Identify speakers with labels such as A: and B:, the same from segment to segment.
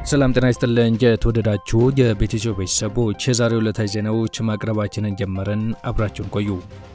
A: ሰላም ጤና ይስጥልን። የተወደዳችሁ የቤተሰብ ቤተሰቦች የዛሬው ዕለታዊ ዜናዎች ማቅረባችንን ጀመርን። አብራችሁን ቆዩ።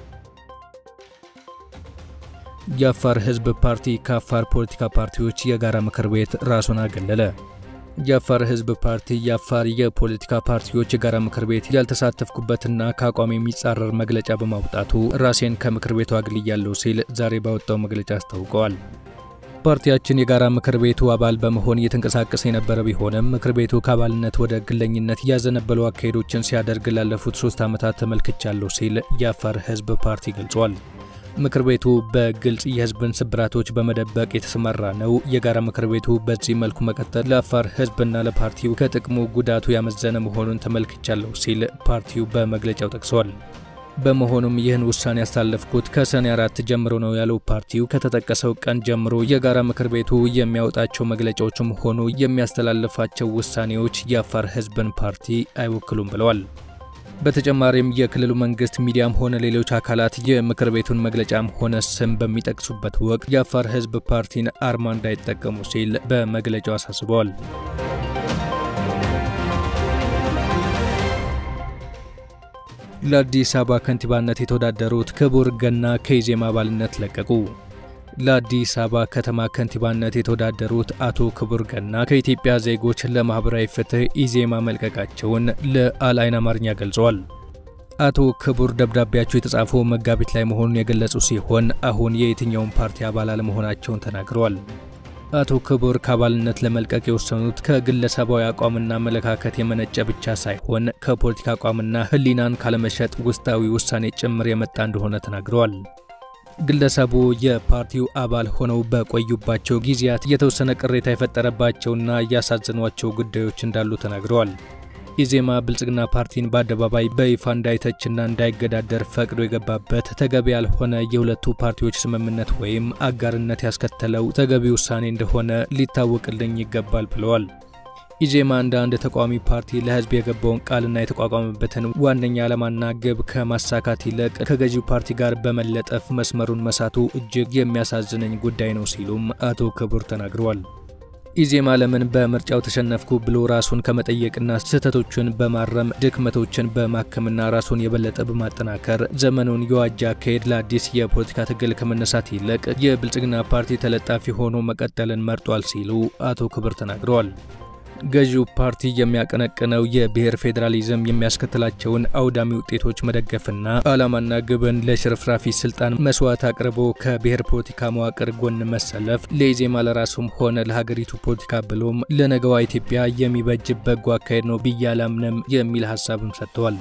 A: የአፋር ሕዝብ ፓርቲ ከአፋር ፖለቲካ ፓርቲዎች የጋራ ምክር ቤት ራሱን አገለለ። የአፋር ሕዝብ ፓርቲ የአፋር የፖለቲካ ፓርቲዎች የጋራ ምክር ቤት ያልተሳተፍኩበትና ከአቋም የሚጻረር መግለጫ በማውጣቱ ራሴን ከምክር ቤቱ አግልያለሁ ሲል ዛሬ ባወጣው መግለጫ አስታውቀዋል። ፓርቲያችን የጋራ ምክር ቤቱ አባል በመሆን እየተንቀሳቀሰ የነበረ ቢሆንም ምክር ቤቱ ከአባልነት ወደ ግለኝነት ያዘነበሉ አካሄዶችን ሲያደርግ ላለፉት ሶስት ዓመታት ተመልክቻለሁ ሲል የአፋር ሕዝብ ፓርቲ ገልጿል። ምክር ቤቱ በግልጽ የህዝብን ስብራቶች በመደበቅ የተሰማራ ነው። የጋራ ምክር ቤቱ በዚህ መልኩ መቀጠል ለአፋር ህዝብና ለፓርቲው ከጥቅሙ ጉዳቱ ያመዘነ መሆኑን ተመልክቻለሁ ሲል ፓርቲው በመግለጫው ጠቅሷል። በመሆኑም ይህን ውሳኔ ያሳለፍኩት ከሰኔ አራት ጀምሮ ነው ያለው ፓርቲው ከተጠቀሰው ቀን ጀምሮ የጋራ ምክር ቤቱ የሚያወጣቸው መግለጫዎችም ሆኑ የሚያስተላልፋቸው ውሳኔዎች የአፋር ህዝብን ፓርቲ አይወክሉም ብለዋል። በተጨማሪም የክልሉ መንግስት ሚዲያም ሆነ ሌሎች አካላት የምክር ቤቱን መግለጫም ሆነ ስም በሚጠቅሱበት ወቅት የአፋር ህዝብ ፓርቲን አርማ እንዳይጠቀሙ ሲል በመግለጫው አሳስበዋል። ለአዲስ አበባ ከንቲባነት የተወዳደሩት ክቡር ገና ከኢዜማ አባልነት ለቀቁ። ለአዲስ አበባ ከተማ ከንቲባነት የተወዳደሩት አቶ ክቡር ገና ከኢትዮጵያ ዜጎች ለማህበራዊ ፍትህ ኢዜማ መልቀቃቸውን ለአልአይን አማርኛ ገልጸዋል። አቶ ክቡር ደብዳቤያቸው የተጻፈው መጋቢት ላይ መሆኑን የገለጹ ሲሆን አሁን የየትኛውን ፓርቲ አባል አለመሆናቸውን ተናግረዋል። አቶ ክቡር ከአባልነት ለመልቀቅ የወሰኑት ከግለሰባዊ አቋምና አመለካከት የመነጨ ብቻ ሳይሆን ከፖለቲካ አቋምና ሕሊናን ካለመሸጥ ውስጣዊ ውሳኔ ጭምር የመጣ እንደሆነ ተናግረዋል። ግለሰቡ የፓርቲው አባል ሆነው በቆዩባቸው ጊዜያት የተወሰነ ቅሬታ የፈጠረባቸውና ያሳዘኗቸው ጉዳዮች እንዳሉ ተናግረዋል። ኢዜማ ብልጽግና ፓርቲን በአደባባይ በይፋ እንዳይተችና እንዳይገዳደር ፈቅዶ የገባበት ተገቢ ያልሆነ የሁለቱ ፓርቲዎች ስምምነት ወይም አጋርነት ያስከተለው ተገቢ ውሳኔ እንደሆነ ሊታወቅልኝ ይገባል ብለዋል። ኢዜማ እንደ አንድ ተቃዋሚ ፓርቲ ለህዝብ የገባውን ቃልና የተቋቋመበትን ዋነኛ ዓላማና ግብ ከማሳካት ይልቅ ከገዢው ፓርቲ ጋር በመለጠፍ መስመሩን መሳቱ እጅግ የሚያሳዝነኝ ጉዳይ ነው ሲሉም አቶ ክቡር ተናግረዋል። ኢዜማ ለምን በምርጫው ተሸነፍኩ ብሎ ራሱን ከመጠየቅና ስህተቶችን በማረም ድክመቶችን በማከምና ራሱን የበለጠ በማጠናከር ዘመኑን የዋጃ አካሄድ ለአዲስ የፖለቲካ ትግል ከመነሳት ይልቅ የብልጽግና ፓርቲ ተለጣፊ ሆኖ መቀጠልን መርጧል ሲሉ አቶ ክቡር ተናግረዋል። ገዢው ፓርቲ የሚያቀነቅነው የብሔር ፌዴራሊዝም የሚያስከትላቸውን አውዳሚ ውጤቶች መደገፍና ዓላማና ግብን ለሽርፍራፊ ስልጣን መስዋዕት አቅርቦ ከብሔር ፖለቲካ መዋቅር ጎን መሰለፍ ለኢዜማ ለራሱም ሆነ ለሀገሪቱ ፖለቲካ ብሎም ለነገዋ ኢትዮጵያ የሚበጅ በጎ አካሄድ ነው ብዬ አላምንም የሚል ሀሳብም ሰጥተዋል።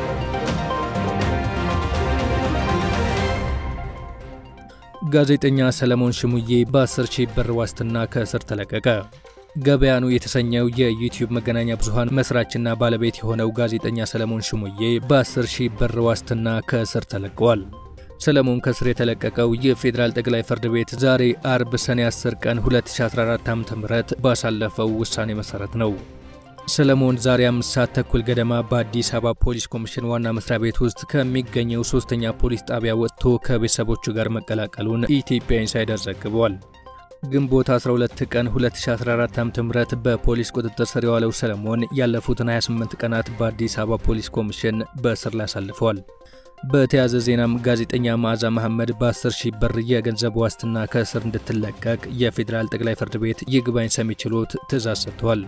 A: ጋዜጠኛ ሰለሞን ሽሙዬ በ10 ሺህ ብር ዋስትና ከእስር ተለቀቀ። ገበያኑ የተሰኘው የዩቲዩብ መገናኛ ብዙሃን መስራችና ባለቤት የሆነው ጋዜጠኛ ሰለሞን ሽሙዬ በ10 ሺህ ብር ዋስትና ከእስር ተለቀዋል። ሰለሞን ከእስር የተለቀቀው የፌዴራል ጠቅላይ ፍርድ ቤት ዛሬ አርብ ሰኔ 10 ቀን 2014 ዓ.ም ባሳለፈው ውሳኔ መሰረት ነው። ሰለሞን ዛሬ አምስት ሰዓት ተኩል ገደማ በአዲስ አበባ ፖሊስ ኮሚሽን ዋና መስሪያ ቤት ውስጥ ከሚገኘው ሶስተኛ ፖሊስ ጣቢያ ወጥቶ ከቤተሰቦቹ ጋር መቀላቀሉን ኢትዮጵያ ኢንሳይደር ዘግቧል። ግንቦት 12 ቀን 2014 ዓ.ም በፖሊስ ቁጥጥር ስር የዋለው ሰለሞን ያለፉትን 28 ቀናት በአዲስ አበባ ፖሊስ ኮሚሽን በእስር ላይ አሳልፈዋል። በተያያዘ ዜናም ጋዜጠኛ መዓዛ መሐመድ በ10 ሺህ ብር የገንዘብ ዋስትና ከእስር እንድትለቀቅ የፌዴራል ጠቅላይ ፍርድ ቤት ይግባኝ ሰሚ ችሎት ትዕዛዝ ሰጥቷል።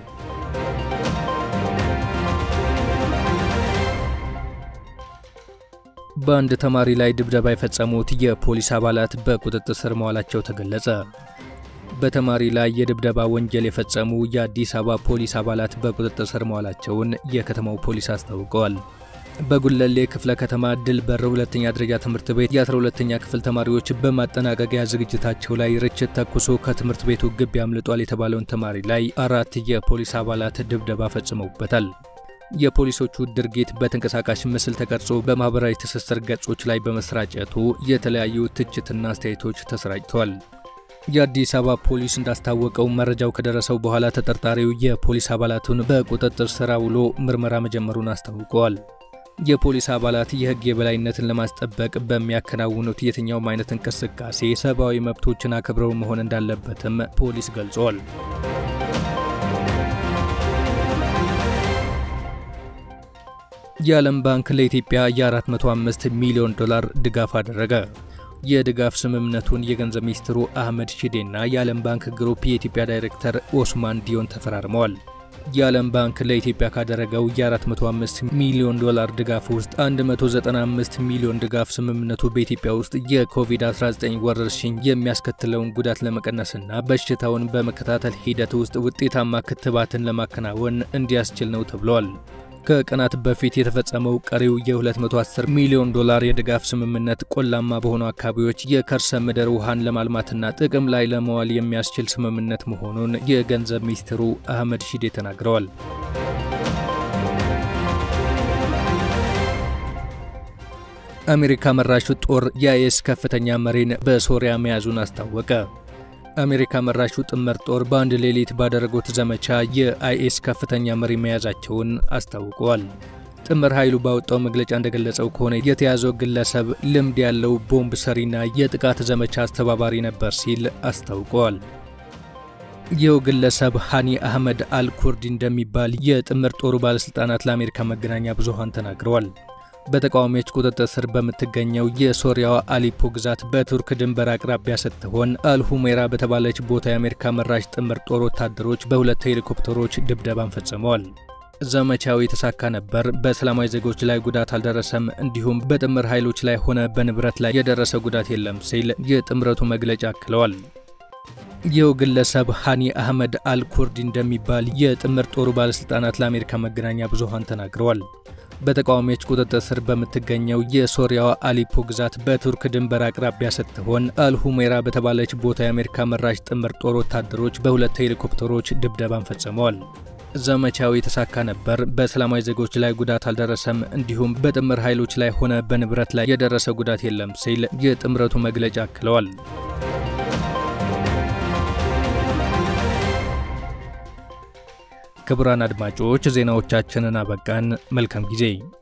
A: በአንድ ተማሪ ላይ ድብደባ የፈጸሙት የፖሊስ አባላት በቁጥጥር ስር መዋላቸው ተገለጸ። በተማሪ ላይ የድብደባ ወንጀል የፈጸሙ የአዲስ አበባ ፖሊስ አባላት በቁጥጥር ስር መዋላቸውን የከተማው ፖሊስ አስታውቀዋል። በጉለሌ ክፍለ ከተማ ድል በር ሁለተኛ ደረጃ ትምህርት ቤት የ12ተኛ ክፍል ተማሪዎች በማጠናቀቂያ ዝግጅታቸው ላይ ርችት ተኩሶ ከትምህርት ቤቱ ግቢ አምልጧል የተባለውን ተማሪ ላይ አራት የፖሊስ አባላት ድብደባ ፈጽመውበታል። የፖሊሶቹ ድርጊት በተንቀሳቃሽ ምስል ተቀርጾ በማኅበራዊ ትስስር ገጾች ላይ በመስራጨቱ የተለያዩ ትችትና አስተያየቶች ተሰራጭተዋል። የአዲስ አበባ ፖሊስ እንዳስታወቀው መረጃው ከደረሰው በኋላ ተጠርጣሪው የፖሊስ አባላቱን በቁጥጥር ስር አውሎ ምርመራ መጀመሩን አስታውቀዋል። የፖሊስ አባላት የሕግ የበላይነትን ለማስጠበቅ በሚያከናውኑት የትኛውም አይነት እንቅስቃሴ ሰብአዊ መብቶችን አክብረው መሆን እንዳለበትም ፖሊስ ገልጿል። የዓለም ባንክ ለኢትዮጵያ የ405 ሚሊዮን ዶላር ድጋፍ አደረገ። የድጋፍ ስምምነቱን የገንዘብ ሚኒስትሩ አህመድ ሺዴና የዓለም ባንክ ግሩፕ የኢትዮጵያ ዳይሬክተር ኦስማን ዲዮን ተፈራርመዋል። የዓለም ባንክ ለኢትዮጵያ ካደረገው የ405 ሚሊዮን ዶላር ድጋፍ ውስጥ 195 ሚሊዮን ድጋፍ ስምምነቱ በኢትዮጵያ ውስጥ የኮቪድ-19 ወረርሽኝ የሚያስከትለውን ጉዳት ለመቀነስና በሽታውን በመከታተል ሂደት ውስጥ ውጤታማ ክትባትን ለማከናወን እንዲያስችል ነው ተብሏል። ከቀናት በፊት የተፈጸመው ቀሪው የ210 ሚሊዮን ዶላር የድጋፍ ስምምነት ቆላማ በሆኑ አካባቢዎች የከርሰ ምድር ውሃን ለማልማትና ጥቅም ላይ ለመዋል የሚያስችል ስምምነት መሆኑን የገንዘብ ሚኒስትሩ አህመድ ሺዴ ተናግረዋል። አሜሪካ መራሹ ጦር የአይኤስ ከፍተኛ መሪን በሶሪያ መያዙን አስታወቀ። አሜሪካ መራሹ ጥምር ጦር በአንድ ሌሊት ባደረጉት ዘመቻ የአይኤስ ከፍተኛ መሪ መያዛቸውን አስታውቀዋል። ጥምር ኃይሉ ባወጣው መግለጫ እንደገለጸው ከሆነ የተያዘው ግለሰብ ልምድ ያለው ቦምብ ሰሪና የጥቃት ዘመቻ አስተባባሪ ነበር ሲል አስታውቀዋል። ይኸው ግለሰብ ሃኒ አህመድ አልኩርዲ እንደሚባል የጥምር ጦሩ ባለሥልጣናት ለአሜሪካ መገናኛ ብዙሃን ተናግረዋል። በተቃዋሚዎች ቁጥጥር ስር በምትገኘው የሶሪያዋ አሊፖ ግዛት በቱርክ ድንበር አቅራቢያ ስትሆን አልሁሜራ በተባለች ቦታ የአሜሪካ መራሽ ጥምር ጦር ወታደሮች በሁለት ሄሊኮፕተሮች ድብደባን ፈጽመዋል። ዘመቻው የተሳካ ነበር፣ በሰላማዊ ዜጎች ላይ ጉዳት አልደረሰም፣ እንዲሁም በጥምር ኃይሎች ላይ ሆነ በንብረት ላይ የደረሰ ጉዳት የለም ሲል የጥምረቱ መግለጫ አክለዋል። ይኸው ግለሰብ ሃኒ አህመድ አልኩርዲ እንደሚባል የጥምር ጦሩ ባለሥልጣናት ለአሜሪካ መገናኛ ብዙሃን ተናግረዋል። በተቃዋሚዎች ቁጥጥር ስር በምትገኘው የሶሪያዋ አሊፖ ግዛት በቱርክ ድንበር አቅራቢያ ስትሆን አልሁሜራ በተባለች ቦታ የአሜሪካ መራሽ ጥምር ጦር ወታደሮች በሁለት ሄሊኮፕተሮች ድብደባን ፈጽመዋል። ዘመቻው የተሳካ ነበር፣ በሰላማዊ ዜጎች ላይ ጉዳት አልደረሰም፣ እንዲሁም በጥምር ኃይሎች ላይ ሆነ በንብረት ላይ የደረሰ ጉዳት የለም ሲል የጥምረቱ መግለጫ አክለዋል። ክቡራን አድማጮች ዜናዎቻችንን አበቃን። መልካም ጊዜ